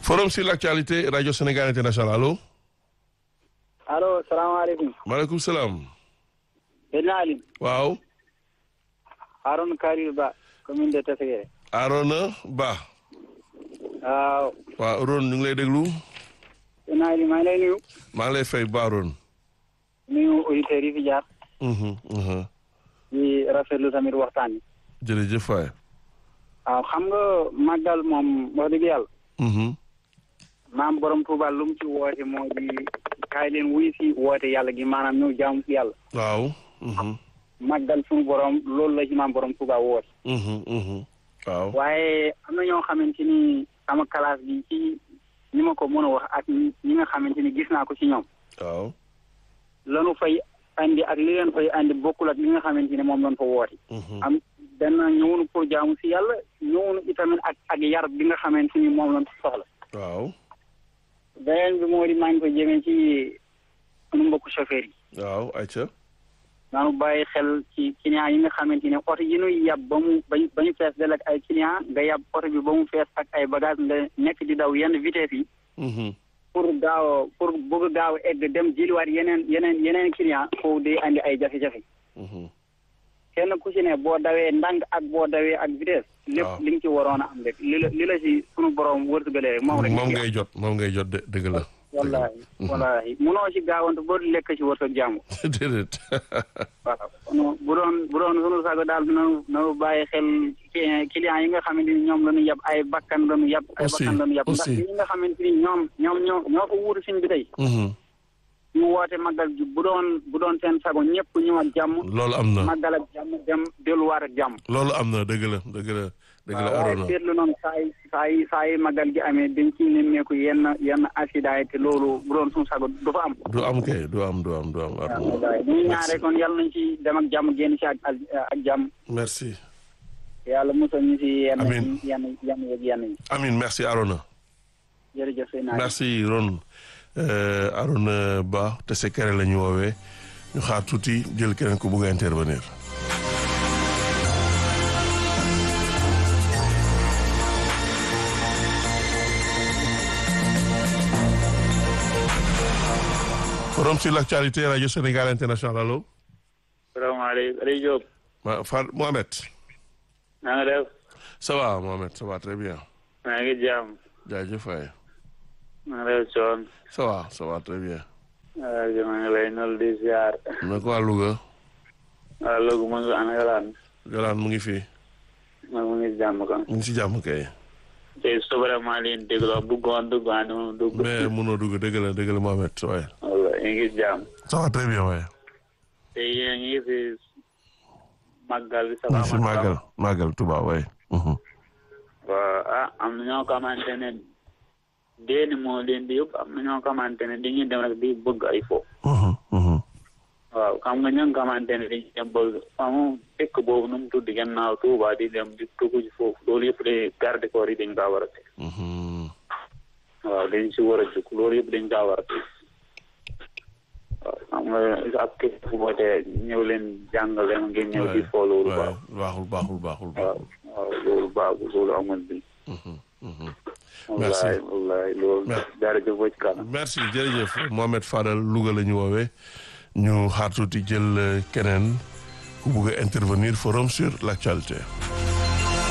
forum sur l'actualité radio Sénégal international allo. allo salaamaaleykum. maaleykum salaam. Seydina Ali. waaw. Harouna Karir Ba commune de Tességuéré. Arona Ba. waaw. waaw Ron ñu ngi lay déglu. Seydina Ali maa ngi lay nuyu. maa ngi lay fay Ba Ron. nuyu auditeurs yi fi jaar. Mhm, mhm. di rafetlu tamit waxtaan yi. jërëjëf waay. waaw xam nga màggal moom wax dëgg yàlla. Mhm, maam borom Touba lu mu ci woote moo di kaay leen wuy si woote yàlla gi maanaam ñëw jaamu si yàlla. waaw. Mhm, màggal suñu borom loolu la ci maam borom Touba woote. mhm, mhm. waaw. waaye am na ñoo xamante ni sama classe bi ci ñi ma ko mën a wax ak ñi ñi nga xamante ni gis naa ko ci ñoom. waaw. lanu fay andi ak li leen fay andi bokkul ak li nga xamante ni moom lañ fa woote. Mhm, am benn ñëwunu pour jaamu si yàlla ñëwunu itamit ak ak yar bi nga xamante ni moom lañ soxla. waaw. beneen bi moo di maa ngi ko jëmee ci sunu mbokku chauffeur yi. waaw ayca. naanu bàyyi xel ci client yi nga xamante ne oto yi ñuy yab ba mu ba ñu ba ñu fees del ak ay client nga yab oto bi ba mu fees ak ay bagage nga nekk di daw yenn vitesse yi. Mhm, pour gaaw a pour bëgg gaaw a egg dem jëliwaat yeneen yeneen yeneen client foofu day andi ay jafe-jafe. mhm. kenn ku ci ne boo dawee ndànk ak boo dawee ak vitesse. lépp waaw. li nga ci waroon a am rek li la li la ci sunu borom wërsëgalee rek moom rek. moom ngay jot moom ngay jot de dëgg la. wallaahi wallaahi munoo ci gaawantu ba lekk ci wërsëg jàmm. déedéet. waaw kon bu doon bu doon sunu sago daal dina na bàyyi xel ci client yi nga xamante ni ñoom la ñu yab ay bakkan la ñu yab. ay Aussi, bakkan la ñu yab ndax aussi. ñi nga xamante ni ñoom ñoom ñoo ñoo ko wuutu suñ bi tey. Mhm. ñu woote màggal ji bu doon bu doon seen sago ñëpp ñu ak jàmm. loolu am na màggal ak jàmm dem delluwaat ak jàmm. loolu am na dëgg la dëgg la dëgg la waaw waaye Arona. seetlu noonu saa yi saa yi saa yi màggal gi amee dañ ciy nemmeeku yenn yenn accident yi te loolu bu doon suñu sago du fa am. du am kay du am du am du am waaw Arona. waaye ñu ngi ñaan rek kon yàlla nañ ci dem ak jàmm génn ci ak ak ak jàmm. merci. yàlla musal ñu ci yenn Amiin. yenn yenn yeeg yenn yi Amin merci Arona. jërëjëf sëñ naa merci Ron Euh, Arona Ba te sekere la ñu woowee ñu xaar tuuti jël keneen ku bugg a intervenir. forum sur l'actualité radio Sénégal international allo. salaamaaleykum Aliou Diop ma Far Mohamed. na nga def ça va Mohamed ça va très bien. maa ngi jàmm jaajëf waay. na nga def coon ça va ça va très bien. waaw maa ngi lay nol di ziar na ko waa Louga. waaw loolu mu ngi ana yolaan Jolaan mu ngi fi. ma mu ngi jàmm kan mu ngi si jàmm kay. te su vraiment leen déglu bëggoon duggaan moom dugg mais mënoo dugg dëgg la dëgg la Mohamed waaye. walla ñu ngi jàmm ça va très bien waaye. te yéen a ngi fi màggal bi ñu ngi si màggal màggal Touba waaye. waaw ah am na ñoo xamante ne déeni moo leen di yóbbu am na ñoo xamante ne dañuy dem rek di bëgg ay fo waaw xam nga ña nga xamante ne dañuy dem bëgg amu fekk boobu nu mu tudd gannaaw Tuuba di dem di tugg ci foofu loolu yëpp de garde corps yi dañ kaa war a teg waaw dañ si war a jóg loolu yëpp dañ kaa war a teg waaw xam nga ab képp fu ko te ñëw leen jàngale ma ngeen ñëw di fo loolu baax baaxul baaxul baaxul waaw baaxul. waaw loolu baaxul loolu amul bi Merci. wallaay wallaay loolu Merci. jërëjëf ba ci kanam merci jërëjëf Mohamed Fadal Louga la ñu woowee ñu xaar tuuti jël euh, keneen ku bugg a intervenir forum sur l'actualité.